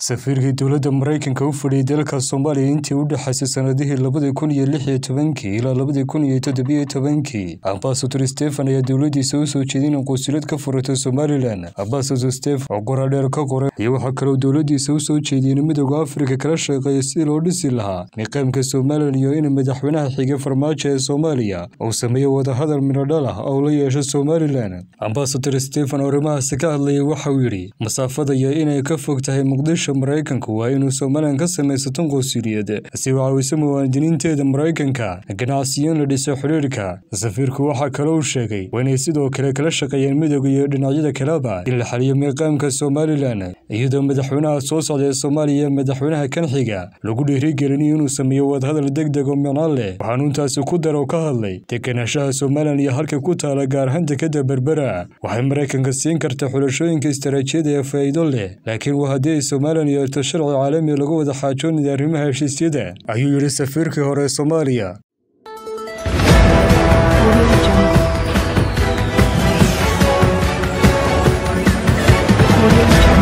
safiirkii dowladda maraykanka u fadhiyay dalka soomaaliya intii u dhexaysay sannadihii labadii kun iyo lix iyo tobankii ilaa labadii kun iyo toddobiyo tobankii ambasador stefan ayaa dowladdiisa u soo jeedin in quusilad ka furato somalilan ambasador stefan oo qoraadheer ka qoray iyo waxaa kaloo dowladdiisa u soo jeediyey in midooda afrika kala shaqeeya sidii loo dhisi lahaa niqaamka somalilan iyo in madaxweynaha xigay farmaajo ee soomaaliya uu sameeyo wadahadal midhodhal ah oo la yeesho somalilan ambasador stefan oo arrimahaasi ka hadlayay waxa uu yidhi masaafada iyo inay ka fog tahay muqdisho maraykanku waa inuu somalilan ka samaysato qowsiliyad si u caawiso muwaadiniinteeda maraykanka ganacsiyo in la dhiso xidhiirka safiirku waxaa kaloo uu sheegay waa inay sidoo kale kala shaqeeyeen midooda iyo dhinacyada kaleba in la xaliyo miiqaamka somalilan iyadoo madaxweynaha soo socda ee soomaaliya ee madaxweynaha kan xiga lagu dhiirigelinayo inuu sameeyo wadahadal deg deg oo micnaan leh waxaanu intaasi ku daro ka hadlay deganaanshaha somalilan iyo halka ku taala gaar ahaan dekada berbera waxay maraykanka siin kartaa xulashooyinka istaraatiijiyada ee faa'iido leh laakiin waa haddii ay somalilan yeerto sharci caalami lagu wada xaajoonaya arrimaha heshiisyada ayuu yidhi safiirkii hore ee soomaaliya Audio Jungle.